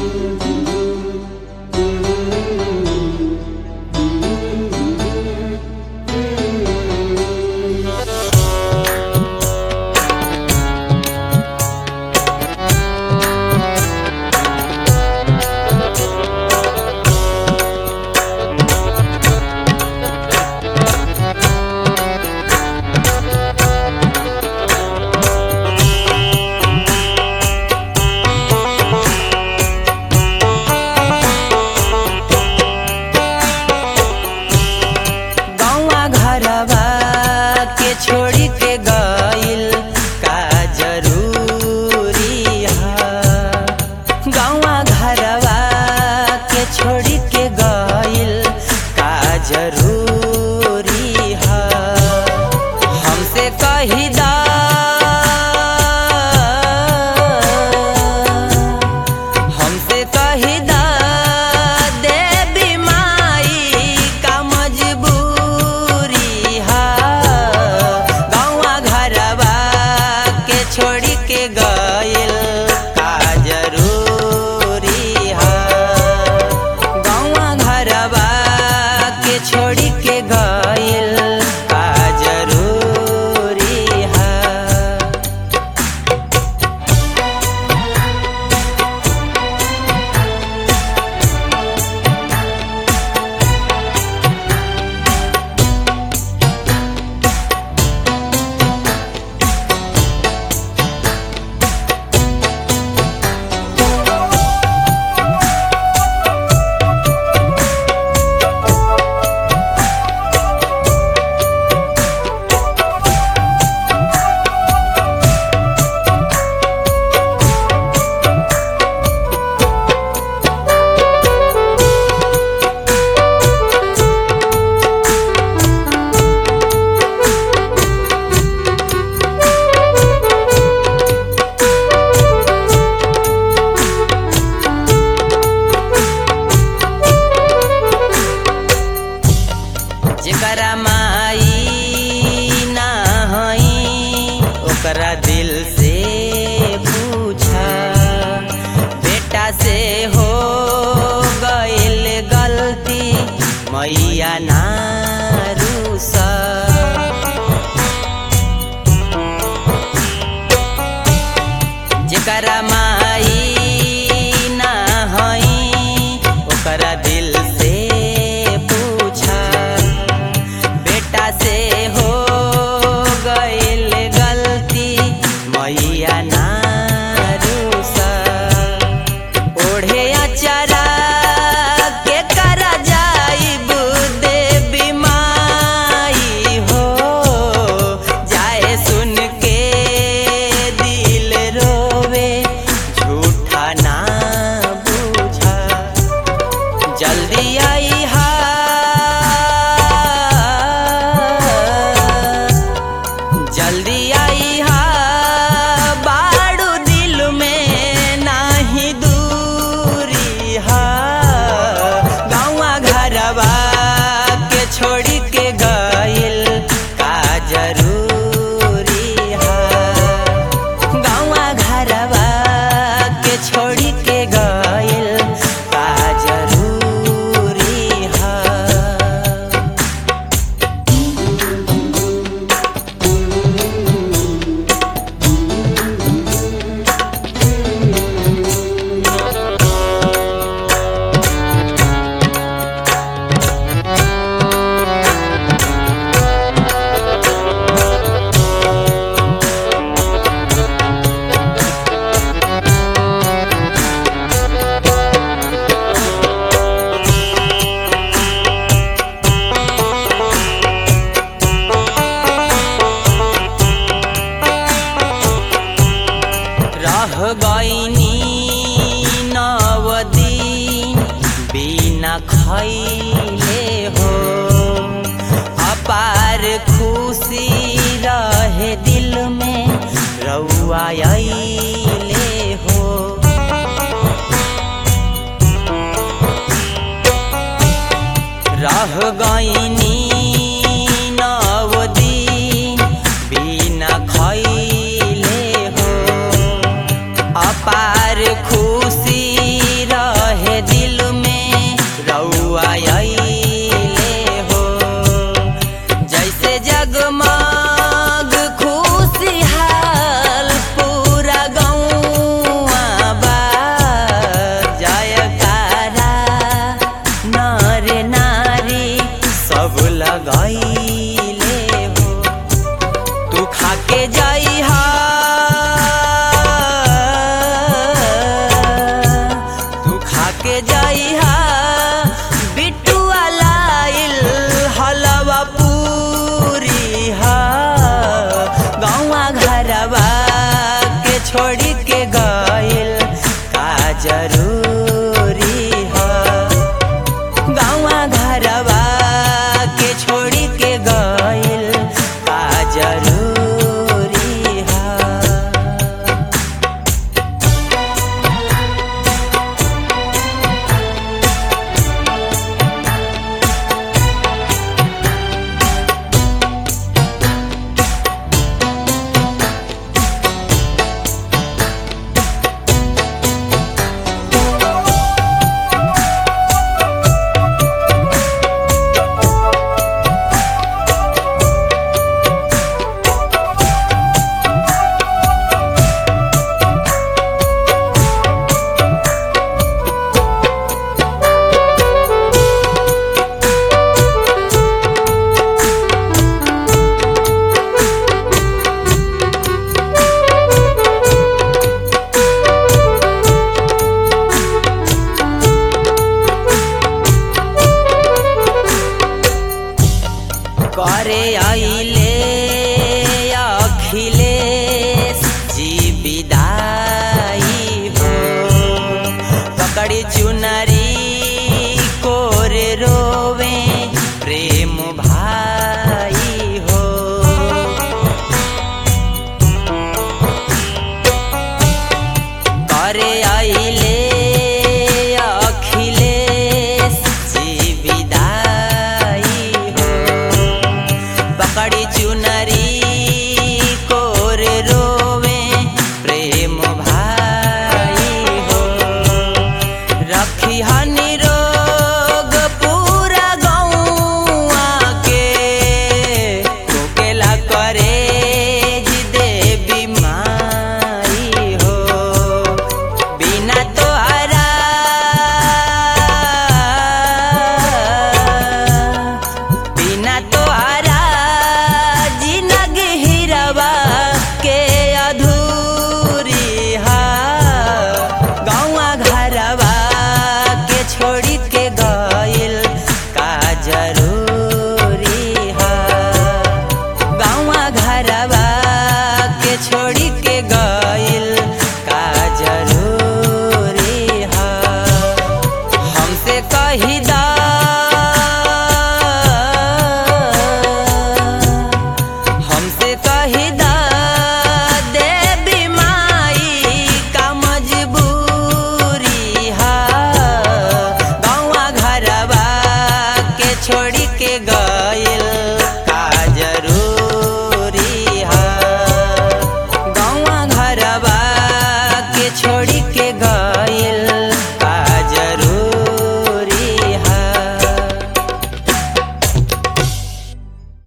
गौवा घरवा के छोड़ी के गइल का जरूरी है गौवा घरवा के छोड़ी के गइल का जरूरी है हमसे कही दा हमसे कही दा देवी माई का मजबूरी है गौवा घरवा के छोड़ी के गइल का जरूरी है गौवा घरवा के छोड़ी के गइल का जरूरी है जेकरा माई ना हई ओकरा दिल से पूछा बेटा से हो गइल गलती मैया ना रूसा जेकरा माई ना हई ओकरा दिल से पूछा बेटा से हो गइल गलती मैया ना रूसा ओढ़े अचरा के कर जाइब देवी माई हो जाए सुन के दिल रोवे झूठा ना बूझा जल्दी आई हा जल्दी आई हा बाड़ू दिल में नाही दूरी हा गाँवा घरवा के छोड़ी के गइल का जरूरी हा गाँवा घरवा के छोड़ी के गइल का जरूरी हा रह गईनी नव दिन बिना खैले हो अपार खुशी रहे दिल में रउआ अइले हो रह गईनी नव दिन बिना खैले हो अपार खुशी के जइहा बिटुआ लाइल हलवा पूरी हा गौवा घरवा के छोड़ी के गइल का जरूरी हा गाँवा घरवा के छोड़ी के गइल का जरूरी हा करे आइले अखिलेश जी विदाई हो पकड़ी चुनरी